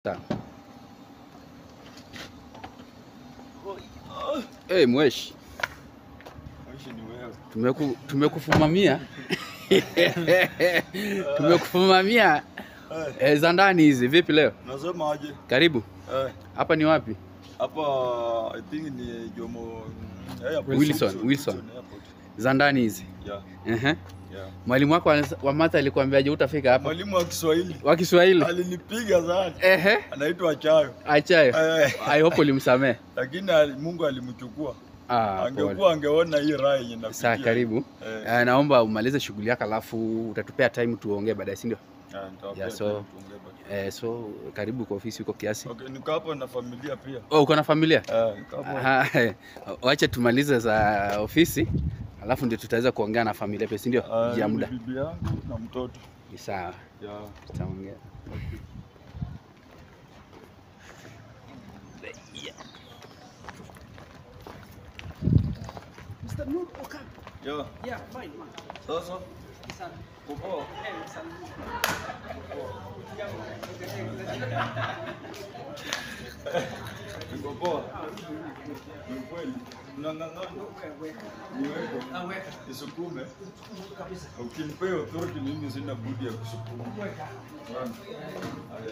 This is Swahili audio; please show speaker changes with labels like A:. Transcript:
A: Sawa. Hey, mweshi tumeku, tumekufumamia tumekufumamia eh, za ndani hizi. Vipi leo?
B: Nasema aje?
A: Karibu.
B: Eh,
A: Hapa ni wapi?
B: hapa I think ni Jomo Airport.
A: Wilson, Wilson.
B: Airport.
A: Za ndani hizi.
B: Yeah,
A: Ehe.
B: yeah.
A: Mwalimu wako wa- wa matha alikwambiaje utafika hapa?
B: Mwalimu wa Kiswahili
A: Wa Kiswahili.
B: alinipiga sana.
A: Ehe.
B: Anaitwa Chayo.
A: Achayo.
B: Eh,
A: I hope ulimsamehe.
B: lakini ali- Mungu alimchukua.
A: Ah, pole.
B: Angekuwa angeona hii raha yenye napitia.
A: Saa karibu.
B: Eh,
A: Eh, naomba umalize shughuli yako alafu utatupea time tuongee baadaye, si ndio?
B: ah, nitawapea
A: Yeah, so-
B: time tuongee baadaye.
A: Eh, so karibu kwa ofisi huko kiasi.
B: Okay, niko hapa na familia pia.
A: Oh, uko na familia?
B: Eh, niko hapa.
A: Aha, eh, Wacha tumalize za ofisi alafu ndio tutaweza kuongea na familia pia, si ndio?
B: Ah,
A: ya
B: ni
A: muda.
B: bibi yangu na mtoto.
A: Ni sawa,
B: Yeah.
A: tutaongea.
C: Mr. Nur Okan.
B: Yeah.
C: Yeah, fine, man.
B: Sasa
C: Sana.
B: kupoa.
C: Eh, salimia.
B: Niko poa. Ni kweli. Unang'ang'ana. Niweke.
C: Ah, weka.
B: Nisukume.
C: Kabisa.
B: Ukinipea authority mimi sina budi ya kusukuma.
C: Weka.
B: Bwana. Haya.